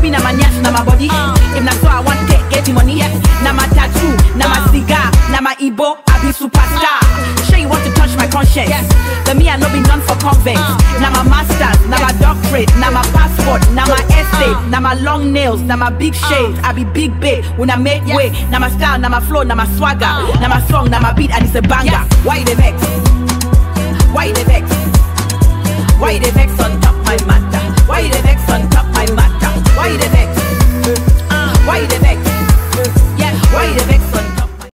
be na my nyash, na my body. If na so I want take, get the money. Na my tattoo, na my cigar, na my Igbo, I be superstar. Sure you want to touch my conscience. But me I no be none for convents. Na my masters, na my doctorate, na my passport, na my essay, na my long nails, na my big shades. I be big babe when I make way. Na my style, na my flow, na my swagger, na my song, na my beat, and it's a banger. Why you dey vex? Why you dey vex? Why you dey vex on top my matter? Why you dey vex on top my matter? Why you dey vex? Why you dey vex? Yeah, why you dey vex